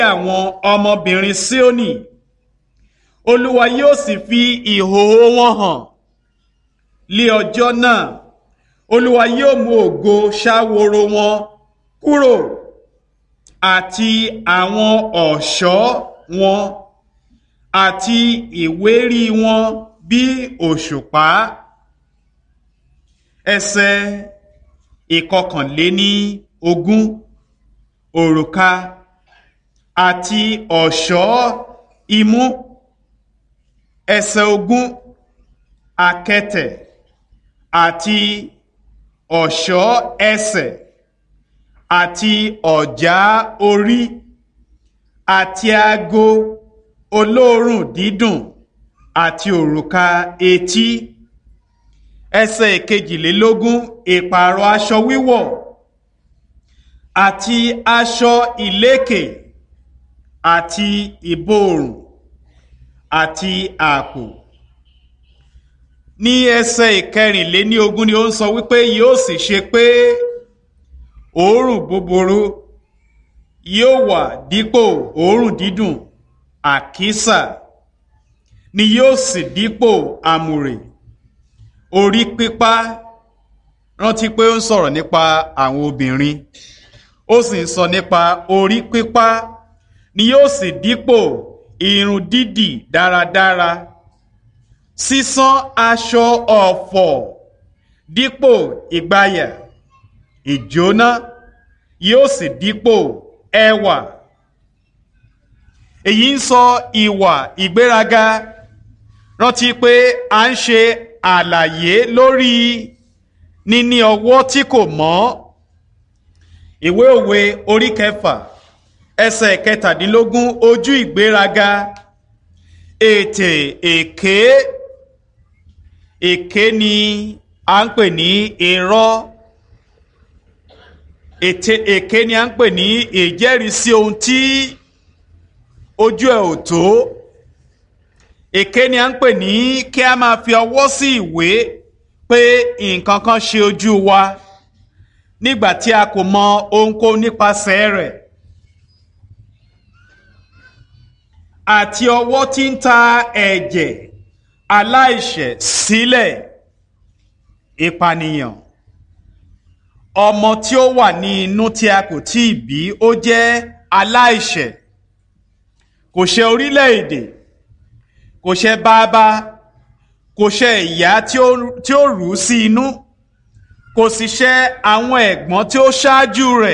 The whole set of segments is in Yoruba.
àwọn ọmọbìnrin Síónì olúwa yóò sì fi ìhòòhò wọn hàn lé ọjọ́ náà olúwa yóò mú ògo ṣáworo wọn kúrò àti àwọn ọ̀ṣọ́ wọn àti ìwérí wọn bí òṣùpá ẹsẹ̀ ìkọkànléní ogún òrùka àti ọ̀ṣọ́ imú ẹsẹ̀ ogún akẹtẹ̀ àti ọ̀ṣọ́ ẹsẹ̀ àti ọ̀já orí àti ago olóòórùn dídùn àti òrùka etí ẹsẹ̀ kejìlélógún ìpààrọ̀ aṣọ wíwọ̀ àti aṣọ ìlékè àti ìborùn àti àpò ní ẹsẹ̀ ìkẹrìnléní ogún ni ó ń sọ wípé yóò sì ṣe pé òórùn búburú yóò wà dípò òórùn dídùn àkísà ni yóò sì dípò àmùrè orí pípá rántí pé ó ń sọ̀rọ̀ nípa àwọn obìnrin ó sì ń sọ nípa orí pípá ni yóò sì dípò irun dídì dáradára sísán aṣọ ọ̀fọ̀ dípò ìgbàyà ìjóná yóò sì dípò ẹwà èyí ń sọ ìwà ìgbéraga rántí pé à ń ṣe àlàyé lórí níní ọwọ́ tí kò mọ́ ìwé òwe orí kẹfà ẹsẹ̀ kẹtàdínlógún ojú ìgbéraga ètè èké èké ni à ń pè ní irọ́ ètè èké ni à ń pè ní ìjẹ́rìísí ohun tí ojú ẹ̀ ò tó èké ni à ń pè ní kí a máa fi ọwọ́ sí ìwé pé nǹkan kan ṣe ojú wa nígbà tí a kò mọ ohunkóhun nípasẹ̀ rẹ̀ àti ọwọ́ tí ń ta ẹ̀jẹ̀ aláìṣẹ̀ sílẹ̀ ìpànìyàn ọmọ tí ó wà ní inú tí a kò tí ì bí ó jẹ́ aláìṣẹ̀ kò ṣe orílẹ̀-èdè kò ṣe bàbá kò ṣe ìyá tí ó rù ú sí inú kò sì ṣe àwọn ẹ̀gbọ́n tí ó ṣáájú rẹ̀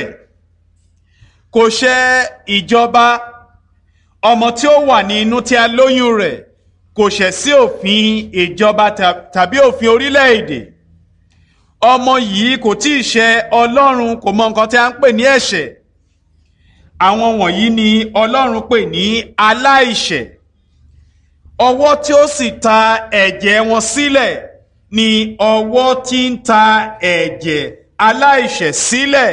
kò ṣe ìjọba ọmọ tí ó wà ní inú tí a lóyún rẹ̀ kò ṣẹ̀ sí òfin ìjọba tàbí òfin orílẹ̀-èdè ọmọ yìí kò tí ì ṣe ọlọ́run kò mọ nǹkan tí a ń pè ní ẹ̀ṣẹ̀ àwọn wọ̀nyí ni ọlọ́run pè ní aláìṣẹ̀ ọwọ́ tí ó sì ta ẹ̀jẹ̀ wọn sílẹ̀ ni ọwọ́ tí ń ta ẹ̀jẹ̀ aláìṣẹ̀ sílẹ̀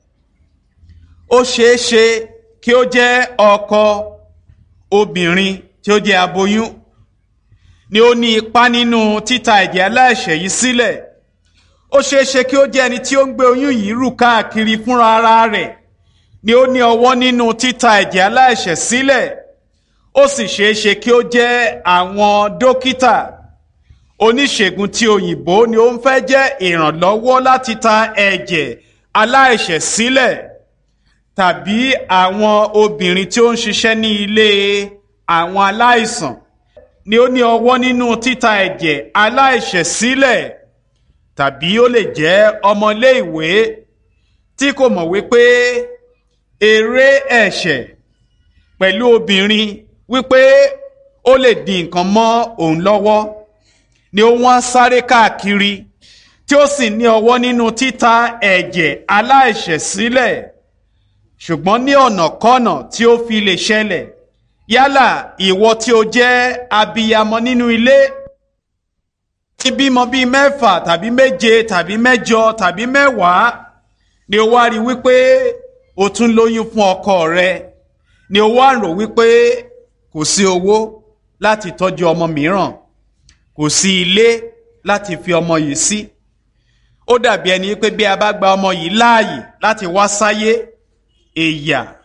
ó ṣeé ṣe kí ó jẹ́ ọkọ obìnrin tí ó jẹ́ aboyún ni ó ní ipá nínú títa ẹ̀jẹ̀ aláìṣẹ̀ yìí sílẹ̀ ó ṣeé ṣe kí ó jẹ́ ẹni tí ó ń gbé oyún yìí rù káàkiri fúnra ara rẹ̀ ni ó ní ọwọ́ nínú títa ẹ̀jẹ̀ aláìṣẹ̀ sílẹ̀ ó sì ṣeé ṣe kí ó jẹ́ àwọn dókítà oníṣègùn tí òyìnbó ni ó ń fẹ́ jẹ́ ìrànlọ́wọ́ láti ta ẹ̀jẹ̀ aláìṣẹ̀ sílẹ̀ tàbí àwọn obìnrin tí ó ń ṣiṣẹ́ ní ilé àwọn aláìsàn ni ó ní ọwọ́ nínú títa ẹ̀jẹ̀ aláìṣẹ̀ sílẹ̀ tàbí ó lè jẹ́ ọmọléèwé tí kò mọ̀ wípé eré ẹ̀ṣẹ̀ pẹ̀lú obìnrin wípé ó lè di nǹkan mọ́ òun lọ́wọ́ ni ó wọ́n sáré káàkiri tí ó sì ní ọwọ́ nínú títa ẹ̀jẹ̀ aláìṣẹ̀ sílẹ̀ ṣùgbọ́n ní ọ̀nàkọ́nà tí ó fi lè ṣẹlẹ̀ yálà ìwọ tí o jẹ́ abiyamọ nínú ilé tí bímọ bíi mẹ́fà tàbí méje tàbí mẹ́jọ tàbí mẹ́wàá ni o wá rí wípé o tún lóyún fún ọkọ rẹ ni o wá rò wípé kò sí owó láti tọ́jú ọmọ mìíràn kò sí ilé láti fi ọmọ yìí sí ó dàbí ẹni pé bí a bá gba ọmọ yìí láàyè láti wá sáyé èyà